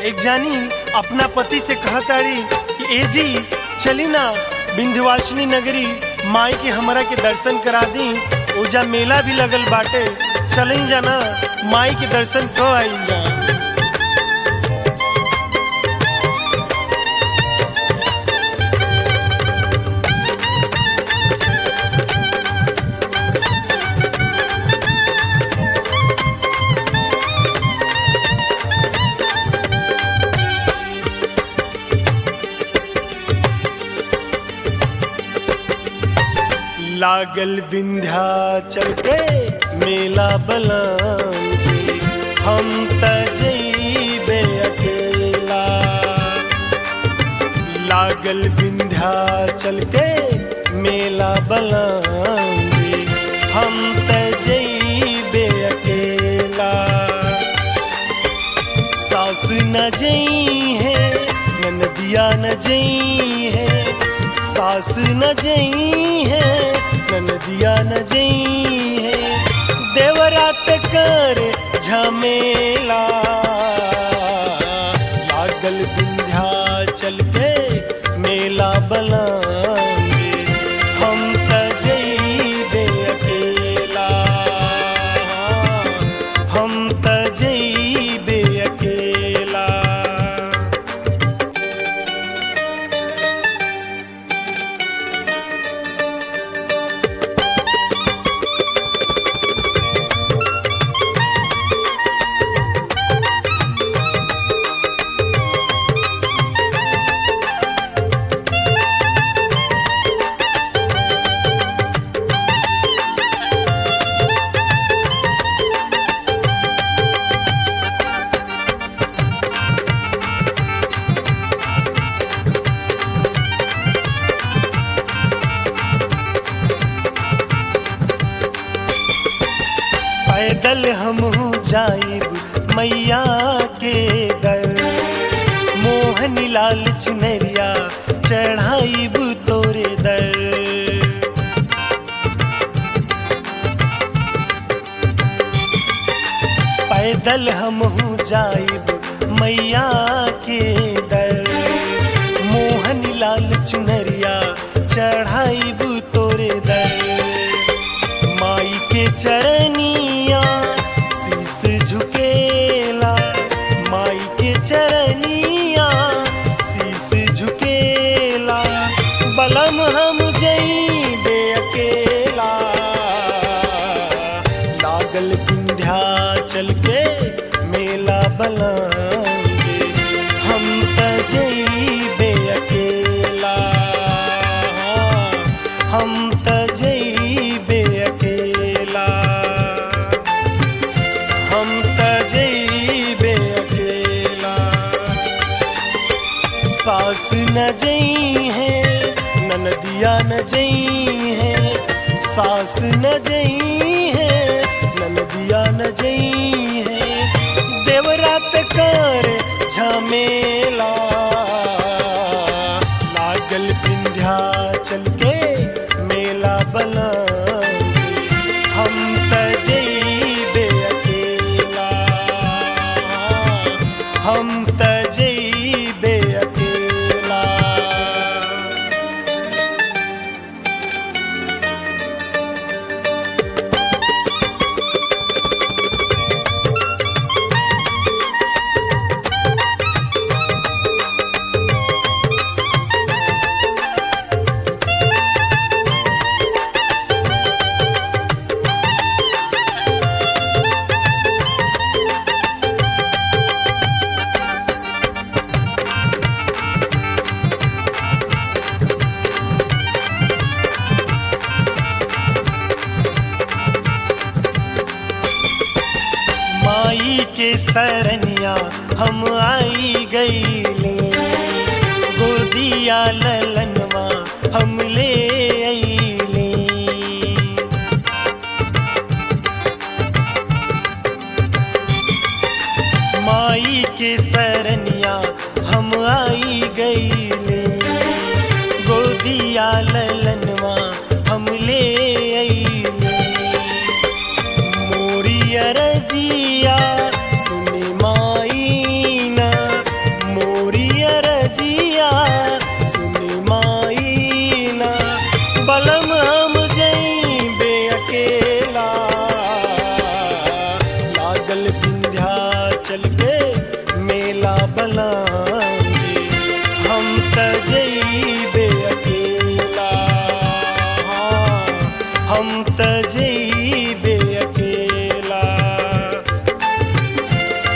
एक जानी अपना पति से कहताड़ी कि ए जी चली ना विंध्यवासिनी नगरी माई के हमरा के दर्शन करा दी ओजा मेला भी लगल बाटे चली जाना माई के दर्शन क आई जा लागल विंध्याचल के मेला बलाम जी हम त जइबे अकेला लागल विंध्याचल के मेला बलाम जी हम त जइबे अकेला सास न जई है ननदिया न जई है सास न जई है ननदिया न जई है देवरात कर झमेला लागल विंध्याचल के मेला बलांगे हम त जइबे अकेला हम त जइबे अकेला पैदल हम जाइब मैया के दर मोहन लाल चुनरिया चढ़ाइब तोरे दर पैदल हम जाइब मैया के दर मोहन लाल चुनरिया चढ़ाइब तोरे दर माई के चरनिया शीस झुकेला माई के चरनिया शीस झुकेला बलम हम जइबे अकेला लागल विंध्याचल के मेला बलांगे हम त जइबे अकेला हम त जइबे अकेला हम त जइबे अकेला सास न जई है ननदिया न जई है सास न जई है ननदिया न जई है देवरात कर झमेला लागल विंध्याचल के मेला बलांगे हम त जइबे अकेला हम त जइबे अकेला माई के सरनिया हम आई गईले गोदिया ललनवा हम ले अइले माई के सरनिया हम आई गईले गोदिया ललनवा हम ले अइले मोरी अरजिया सुनी माई ना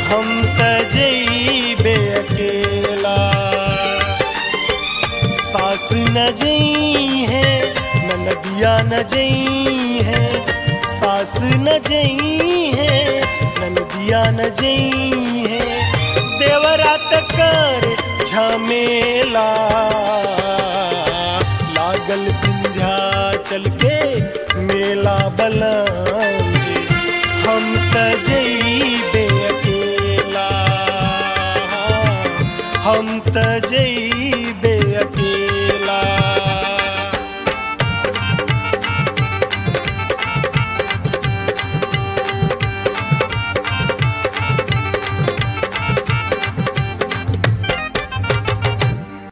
हम त जइबे अकेला सास न जई है नदिया न जई है सास न जई है नदिया न जई है देवरात कर झमेला लागल विंध्याचल के मेला बलम जी हम त जइबे अकेला हम त जइबे